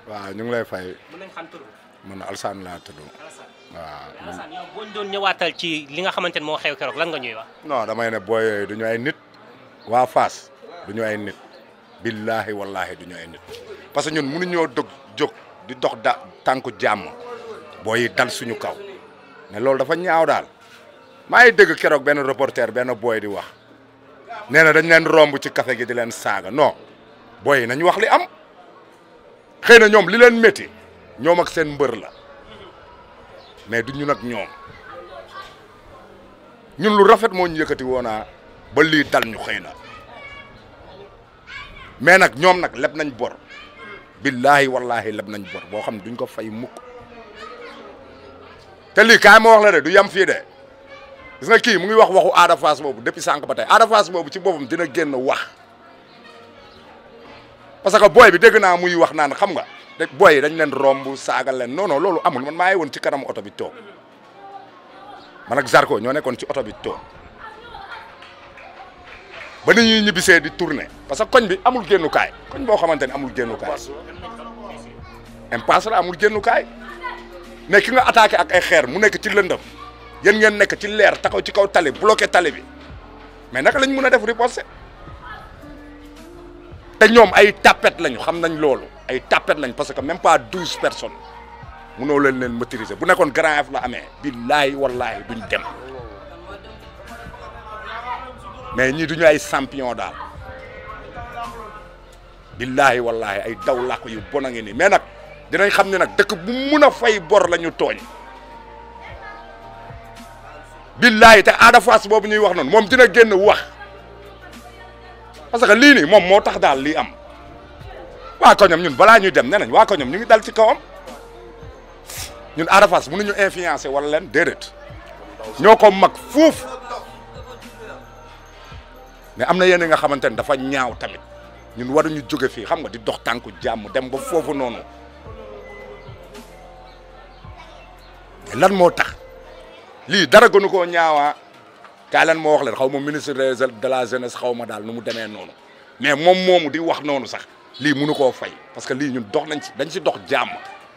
waaw ñu ngi lay fay mën nañ xam tur man Alsaan laa tudd Alassane waaw Alassane yow boo ñu doon ñëwaatal ci li nga xamante ne moo xew keroog lan nga ñuy wax non damay ne booy yooyu du ñu ay nit waa Fass du ñu ay nit billaahi wallaahi du ñu ay nit parce que ñun mënuñoo dog jóg di dox da tànku jàmm booy yi dal suñu kaw mais loolu dafa ñaaw daal maa ngi dégg keroog benn reporter benn booy di wax nee na dañ leen romb ci café gi di leen saaga non booy yi nañ wax li am xëy na ñoom li leen métti ñoom ak seen mbër la mais du ñun ak ñoom ñun lu rafet moo ñu yëkkati woonaa ba lii dal ñu xëy na mais nag ñoom nag leb nañ bor billaahi wallaahi leb nañ bor boo xam ne duñ ko fay mukk te lii kaay ma wax la de du yam fii de gis nga kii mu ngi wax waxu Ada Fass boobu depuis sànq ba tey Ada Fass boobu ci boppam dina génn wax parce que booy bi dégg naa muy wax naan xam nga de booy yi dañ leen romb saaga leen non non loolu amul man maa ngi woon ci kanam oto bi toog man ak Zarko ñoo nekkoon ci oto bi toog ba ni ñuy ñibbisee di tourner parce que koñ bi amul génnukaay koñ boo xamante ne amul génnukaay impasse la amul génnukaay mais ki nga attaqué ak ay xeer mu nekk ci lëndëm yéen ngeen nekk ci leer taxaw ci kaw tali bloqué tali bi mais naka lañ mën a def riposte te ñoom ay tapet lañu xam nañ loolu ay tapet lañ parce que même pas douze personnes munoo leen leen maîtriser bu nekkoon Grand Yoff la amee billaahi wallaahi duñ dem mais ñii duñu ay champion daal billaahi wallaahi ay daw làq yu bon a ngi nii mais nag dinañ xam ne nag dëkk bu mun a fay bor la ñu tooñ billaahi te Ada Fass boobu ñuy wax noonu moom dina génn wax parce que lii nii moom moo tax daal lii am waa koñam ñun balaa ñuy dem nee nañ waa koñam ñu ngi dal ci kawam ñun Ada Fass mënuñu influencer wala leen déedéet ñoo ko mag fuuf mais am na yenn nga xamante ne dafa ñaaw tamit ñun waruñu jóge fii xam nga di dox tànku jàmm dem ba foofu noonu mais lan moo tax lii dara gënu koo ñaawaa kaay lan moo wax leen xaw ma ministre de la jeunesse xaw ma daal nu mu demee noonu mais moom moomu di wax noonu sax lii mënu koo fay parce que lii ñun dox nañ ci dañ ci dox jàmm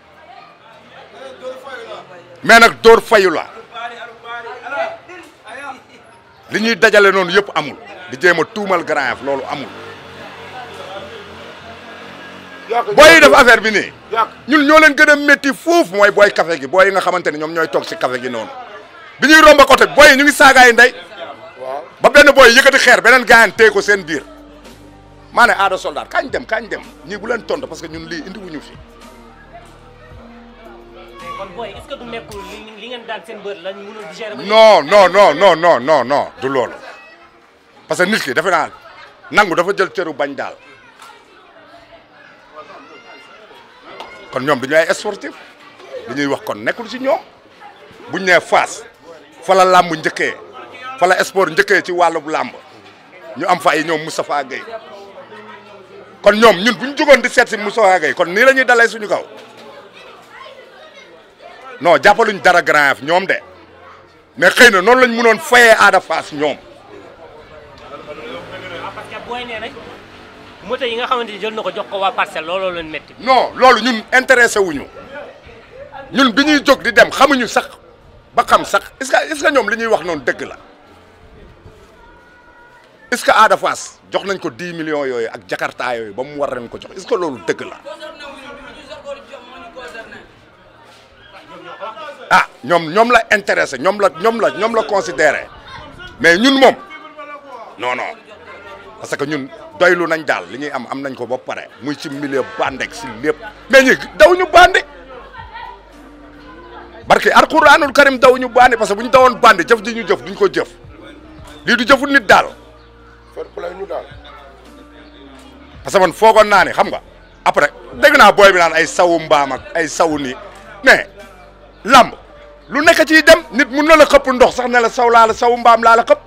mais nag dóor fayu la li ñuy dajale noonu yëpp amul di jéem a tuumal Grand Yoff loolu amul booy yi def affaire bi nii ñun ñoo leen gën a métti foofu mooy booy café gi booy yi nga xamante ne ñoom ñooy toog ci café gi noonu bi ñuy romba côté booy yi ñu ngi saagaay ndey ba benn booy yëkkati xeer beneen gaayan téye ko seen biir maa ne aada soldat kañ dem kañ dem ñii bu leen tontu parce que ñun lii indi wuñu fi kon booy est-ce que du nekkul li li ngeen daan seen bër lañ mënul digérer ba non non non non non non non du loolu parce que nit ki defe naa nangu dafa jël cëru bañ daal kon ñoom du ñu ay sportif li ñuy wax kon nekkul ci ñoom buñ nee Fass fa la làmb njëkkee fa la sport njëkkee ci wàllu làmb ñu am fa ay ñoom Moustapha Gueye kon ñoom ñun bu ñu jógoon di seet si Moustapha Gueye kon nii la ñuy dalee suñu kaw non jàppaluñ dara Grand Yoff ñoom de mais xëy na noonu lañ mënoon fayee Ada Fass ñoom ah parce que booy nee nañ moto yi nga xamante ni jël na ko jox ko waa parcelle looloo leen métti. non loolu ñun intéressé wuñu ñun bi ñuy jóg di dem xamuñu sax ba xam sax est-ce que est-ce que ñoom li ñuy wax noonu dëgg la est-ce que Ada Fass jox nañ ko 10 millions yooyu ak Jakarta yooyu ba mu war leen ko jox est-ce que loolu dëgg la ah ñoom ñoom la intéressé ñoom la ñoom la ñoom la considéré mais ñun moom non non parce que ñun doylu nañ daal li ñuy am am nañ ko ba pare muy ci milieu bandek si lépp mais ñi daw ñu bandi barke alquranul karim daw ñu bandi parce que bu ñu dawoon bandi jëf ji ñu jëf duñ ko jëf lii du jëfu nit daal fair play ñu daal parce que man foogoon naa ne xam nga après dégg naa booy bi naan ay sawu mbaam ak ay sawu nii mais lamb lu nekk ciy dem nit mun na la xëpp ndox sax ne la saw laa la sawu mbaam laa la xëpp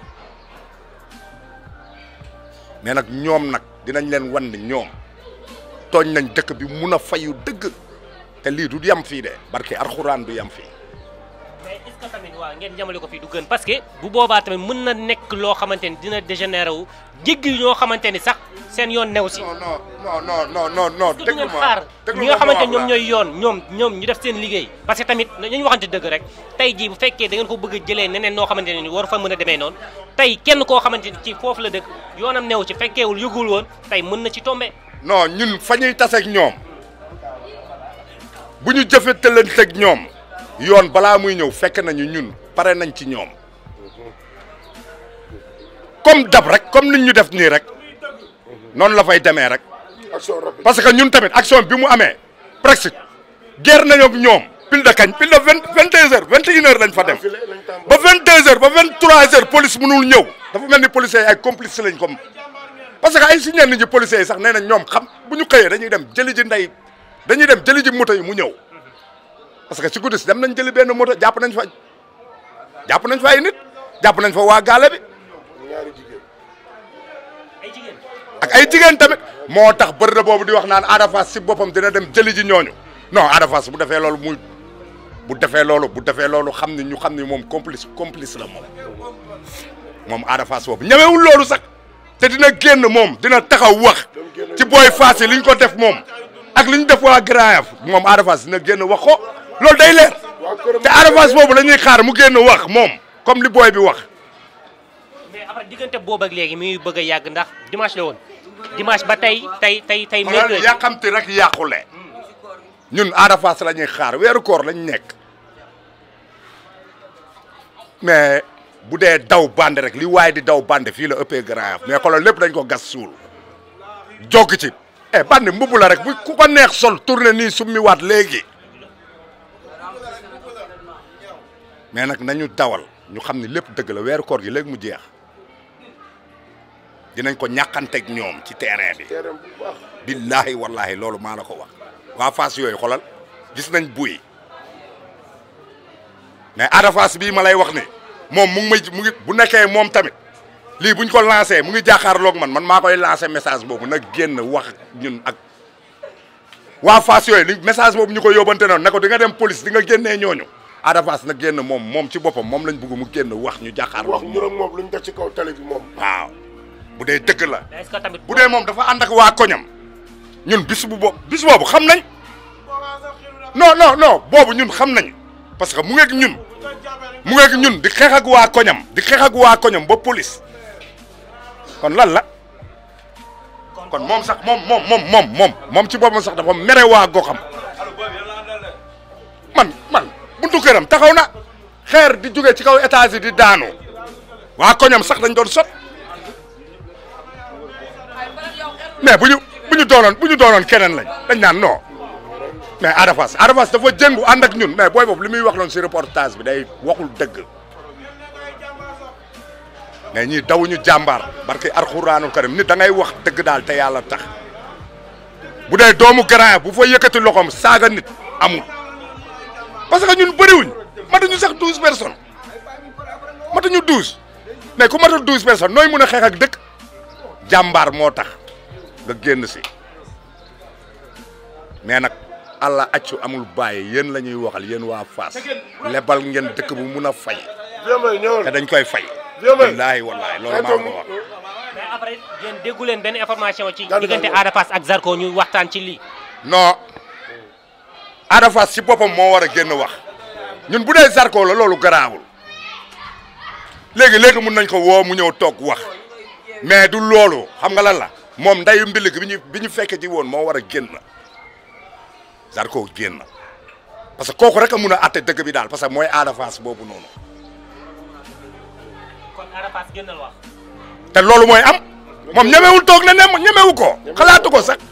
mais nag ñoom nag dinañ leen wan ne ñoom tooñ nañ dëkk bi mun a fayu dëgg te lii du yam fii de barke alxuraan du yam fii mais est-ce que tamit waaw ngeen jamale ko fii du gën parce que bu boobaa tamit mën na nekk loo xamante ni dina dégénéré wu jéggi ñoo xamante ni sax seen yoon new si. non non non non non non du déglu ngeen ma xaar déglu ñi ma nga xamante ma ñoom wax ñooy yoon ñoom ñoom ñu def seen liggéey parce que tamit nañu waxante dëgg rek tey jii bu fekkee da ngeen ko bëgg a jëlee neneen noo xamante ne ni war fa mën a demee noonu tey kenn koo xamante ni ci foofu la dëkk yoonam new ci fekkeewul yëgul woon tey mën na ci tombe non ñun fa ñuy taseeg ñoom bu ñu jëfetalanteeg ñoom yoon balaa muy ñëw fekk nañu ñun pare nañ ci ñoom comme dab rek comme nit ñu def nii rek noonu la fay demee rek action rapide. parce que ñun tamit action bi mu amee presque guerre nañu ak ñoom pile de kañ pile de vingt vingt deux heures vingt et une heures lañ fa dem File lañ tàmbali. ba vingt deux heures ba vingt trois heures police mënul ñëw dafa mel ni policiers yi ay complice lañ comme parce que ay si ñenn ñi policiers yi sax nee na ñoom xam bu ñu xëyee dañuy dem jëli ji ndey dañuy dem jëli ji moto yi mu ñëw parce que ci guddi si dem nañ jëli benn moto jàpp nañ fa jàpp nañ fa ay nit jàpp nañ fa waa gaale bi ñaari jigéen. ay jigéen ak ay jigéen tamit moo tax bërëb boobu di wax naan Ada Fass si boppam dina dem jëli ji ñooñu non Ada Fass bu defee loolu muy bu defee loolu bu defee loolu xam ni ñu xam ni moom complice complice la moom moom Ada Fass boobu ñemewul loolu sax te dina génn moom dina taxaw wax ci booy Fass yi li ñu ko def moom ak li ñu def waa Grand Yoff moom Ada Fass dina génn wax ko loolu day leer waa këram te Ada Fass boobu la ñuy xaar mu génn wax moom comme li booy bi wax mais après diggante boobu ak léegi mi ngi bëgg a yàgg ndax dimanche la woon dimanche ba tey tey tey tey xoolal mercredi yàqamti rek yàqule ñun Ada Fass la ñuy xaar weeru koor lañ nekk mais bu dee daw bande rek li waaye di daw bande fii la ëppee Grand Yoff mais xoolal lépp dañ ko gas suul jogg ci eh bande mbubb la rek bu ku ko neex sol tourné nii summi waat léegi mais nag nañu dawal ñu xam ni lépp dëgg la weeru koor gi léegi mu jeex dinañ ko ñàkkanteeg ñoom ci terrain bi terrain bu baax. billahi wallahi loolu maa la ko wax waa Fass yooyu xolal gis nañ buy mais Ada Fass bii ma lay wax ni moom mu ngi may mu ngi bu nekkee moom tamit lii buñ ko lancé mu ngi jàkkaarloog man man maa koy lancé message boobu nag génn wax ñun ak waa Fass yooyu li message boobu ñu ko yóbbante noonu ne ko di nga dem police di nga génnee ñooñu Ada Fass na génn moom moom ci boppam moom lañ bëgg mu génn wax ñu wax jàkkaarloog ñu moom ak moom lu ñu def ci kaw tali bi moom. waaw bu dee dëgg la est-ce que tamit bu dee moom dafa ànd ak waa koñam ñun bis bu boobu bis boobu xam nañ non non non boobu ñun xam nañ parce que mu ngeeg ñun mu ngeeg ñun di xeex ak waa koñam di xeex ak waa koñam ba police kon lan la kon moom sax moom moom moom moom moom moom ci boppam sax dafa mere waa goxam man man buntu këram taxaw na xeer di jóge ci kaw étage yi di daanu waa koñam sax dañ doon sot mais bu ñu bu ñu doonoon bu ñu doonoon keneen lañ dañ naan non mais Ada Fass Ada Fass dafa jëngu ànd ak ñun mais booy boobu li muy wax loon si reportage bi day waxul dëgg mais ñii dawuñu jàmbaar barke alxuraanul karim nit da ngay wax dëgg daal te yàlla tax bu dee doomu grand bu fa yëkkati loxoom saaga nit amul parce que ñun bëriwuñ matuñu sax douze personnes matuñu douze mais ku matul douze personnes nooy mun a xeex ak dëkk jàmbaar moo tax nga génn si mais nag allah accu amul bàyyi yéen la ñuy waxal yéen waa Fass lebal ngeen dëkk bu mun a fay Vieux Mbaye ñëwal. te dañ koy fay Vieux Mbaye. wallaahi wallaahi loolu maa ko wax mais après yéen déggu leen benn information ci Dal na diggante ñëw. Ada Fass ak Zarko ñu waxtaan ci lii non Ada Fass si boppam moo war a génn wax ñun bu dee Zarko la loolu garaawul léegi léegi mun nañ ko woo mu ñëw toog wax mais du loolu xam nga lan la moom ndayu mbill gi bi ñu bi ñu fekke ci woon moo war a génn Zarko génn parce que kooku rek a mun a atte dëgg bi daal parce que mooy Ada Fass boobu noonu kon Ada Fass génnal wax te loolu mooy am moom ñemewul toog na ne ñemewu ko xalaatu ko sax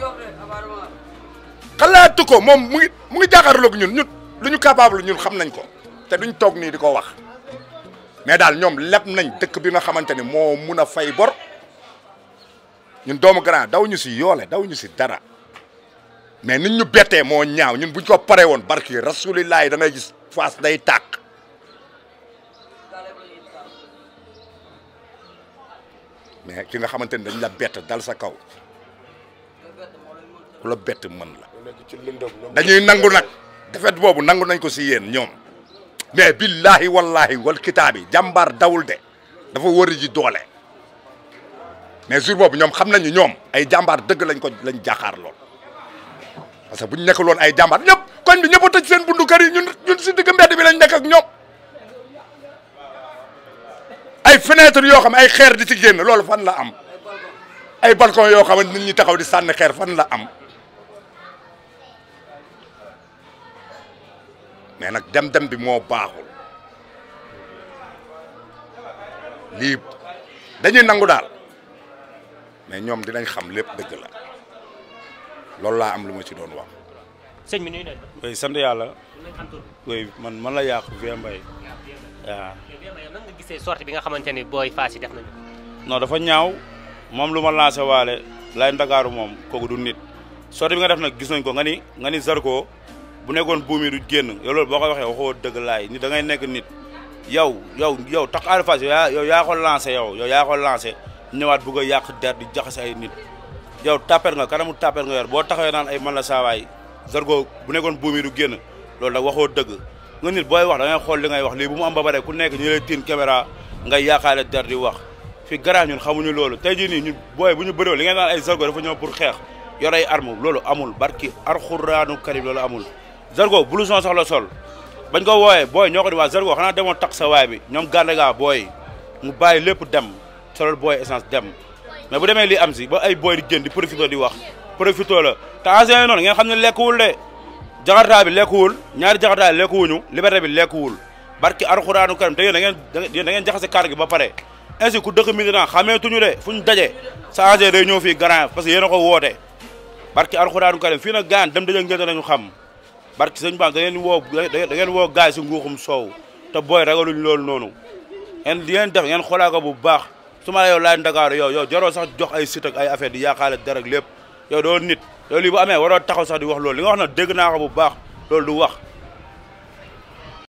xalaatu ko moom mu ngi mu ngi jàkkaarloog ñun ñun lu ñu capable ñun xam nañ ko te duñ toog nii di ko wax mais daal ñoom leb nañ dëkk bi nga xamante ni moo mun a fay bor ñun doomu grand daw ñu si yoole daw ñu si dara mais nit ñu bettee moo ñaaw ñun buñ ko paree woon barki rasulillahi da ngay gis Fass day tàq mais ki nga xamante ni dañ la bett dal sa kaw ku la bett mën la ñu nekk ci lëndëm ñoom. dañuy nangu nag defet boobu nangu nañ ko si yéen ñoom mais billahi wallahi wal kitaabi jàmbaar dawul de dafa wëri ji doole mais jour boobu ñoom xam nañu ñoom ay jàmbaar dëgg lañ ko lañ jàkkaar lool parce que bu ñu nekkul woon ay jàmbaar ñëpp koñ bi ñëpp a tëj seen bundu kër yi ñun ñun si digg mbedd bi lañ nekk ak ñoom ay fenêtre yoo xam ay xeer di ci génn loolu fan la am ay balcon yoo xam ne nit ñi taxaw di sànni xeer fan la am mais nag dem-dem bi moo baaxul lii dañuy nangu daal mais ñoom dinañ xam lépp dëgg la loolu laa am lu ma ci doon wax. sëñ bi nuyu nañ oui sant yàlla nañ xam tur oui man man la yàqu Vieux Mbaye waaw nan nga gisee sortie bi nga xamante ni booy Fass yi def nañu non dafa ñaaw moom lu ma lancé waale lay ndagaaru moom kooku du nit sortie bi nga def nag gis nañ ko nga ni nga ni Zarko bu nekkoon buum yi du génn yow loolu boo ko waxee waxoo dëgg laay ni da ngay nekk nit yow yow yow tax Ada Fass yow yaa yow yaa ko lancé yow yow yaa ko lancé ñëwaat bugg a yàq der di jaxase ay nit yow tapper nga kanamu tapper nga yor boo taxawee naan ay man la saawaay Zarko bu nekkoon buum yi du génn loolu nag waxoo dëgg nga nit booy wax da ngay xool li ngay wax lii bu mu am ba bare ku nekk ñu lay tiin caméra ngay yaakaale der di wax fi garaaw ñun xamuñu loolu tey jii nii ñun booy bu ñu bëree li ngeen naan ay Zarko dafa ñëw pour xeex yor ay arme loolu amul barki arxuraanu karim loolu amul Zarko blouson sax la sol bañ ko wooyee booy ñoo ko di waa Zarko xanaa demoon tax sa waay bi ñoom gànde gaa booy mu bàyyi lépp dem solol booy essence dem mais bu demee lii am si ba ay booy di génn di profito di wax profito la te ancien noonu ngeen xam ne lekkuwul de jakarta bi lekkuwul ñaari jakarta yi lekkuwuñu liberté bi lekkuwul barki arxuraanu karim te yéen da ngeen yéen da ngeen jaxase kàr gi ba pare ainsi ku dëkk Médina xameetuñu de fu ñu daje sa ancien day ñëw fii Grand parce que yéen a ko woote barki arxuraanu karim fii nag gaan dem daje ngeen nañu xam barki sëñ Ba da ngeen woo da ngeen woo gaay si nguuxum soow te booy ragaluñ loolu noonu ngeen di ngeen def ngeen xoolaa ko bu baax su ma la yow laay Ndakaaru yow yow jaroo sax jox ay sit ak ay affaire di yaakaale dara ak lépp yow doo nit yow lii bu amee waroo taxaw sax di wax loolu li nga wax na dégg naa ko bu baax loolu du wax